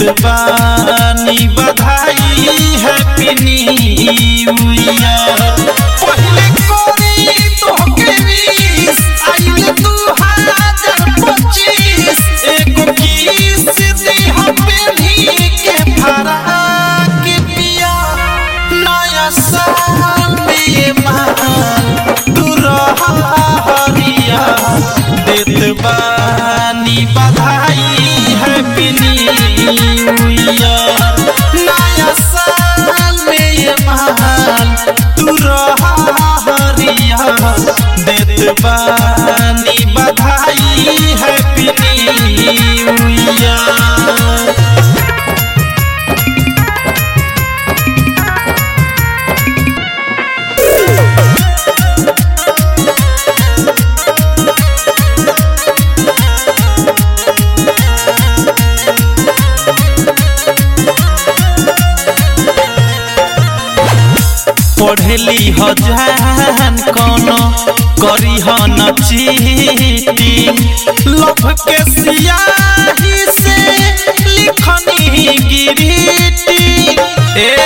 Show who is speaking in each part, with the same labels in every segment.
Speaker 1: बानी बधाई happy new year पहले कोरी तोहके विश आइले दू हजार पच्चीस एगो किस दे हमें भी के भरा के पिया नया साल में मान दुरहरिया देत बानी बधाई हैप्पी न्यू ईयर नया साल में मान दुरहरिया देत बानी बधाई हैप्पी न्यू ईयर पढ़ली हजान कोनो करी ह न चीटिंग लभ के सियाही से लिखनी गिरीटी ए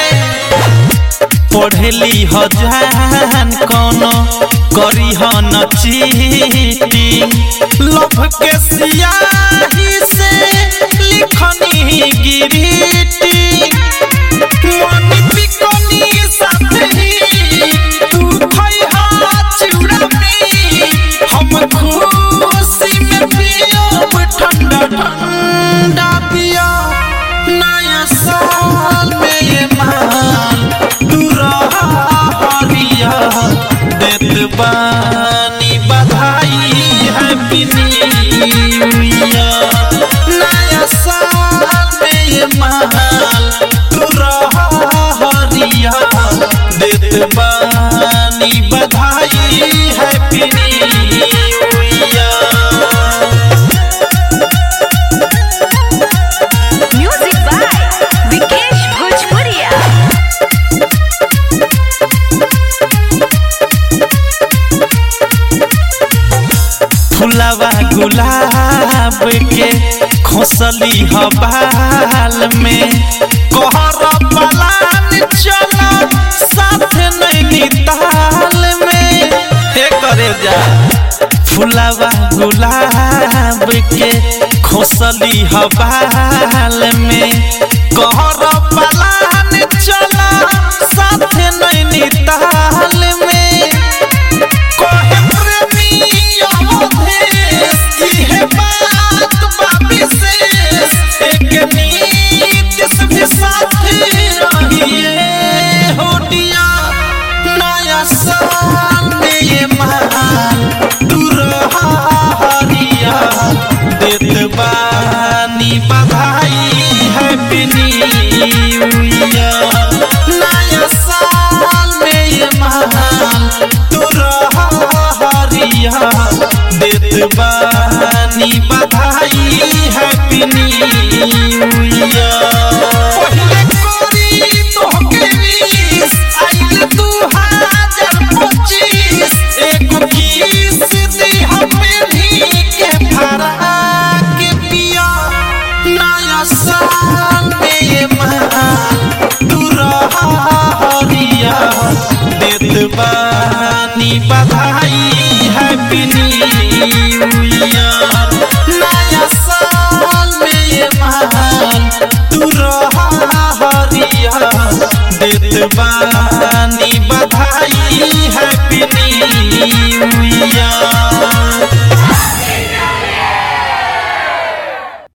Speaker 1: पढ़ली हजान कोनो करी ह न चीटिंग लभ के सियाही से लिखनी गिरीटी मनी पिकनी साथी तू खइहा चिउड़ा में हम खुशी में पियब ठंडा ठंडा पिया नया साल में ये मान दुरहरिया देत बानी बधाई हैप्पी न्यू ईयर नया साल में ये मान दुरहरिया देत बानी बधाई happy new year
Speaker 2: Music by Vikesh Bhojpuria.
Speaker 1: फुलावा गुलाब के खोसली हबाल में कहर पलान चला साथ नैनीताल में हे करे जा फुलावा गुलाब के खोसली हबाल में कहर पलान चला साथ नैनीताल में कोहे प्रेमिया मधेश इहे बात बा विशेष एक नीतिश भी साथ रहिए होटिया नया साल में ये मान दुरहरिया देत बानी बधाई हैप्पी न्यू ईयर नया साल में ये मान दुरहरिया देत बानी बधाई हैप्पी न्यू ईयर पहले कोरी तोहके विश आइले दू हजार पच्चीस एगो किस दे हमें भी के भरा के पिया नया साल में ये मान दुरहरिया देत बानी बधाई हैप्पी न्यू ईयर नया साल में ये मान दुरहरिया देत बानी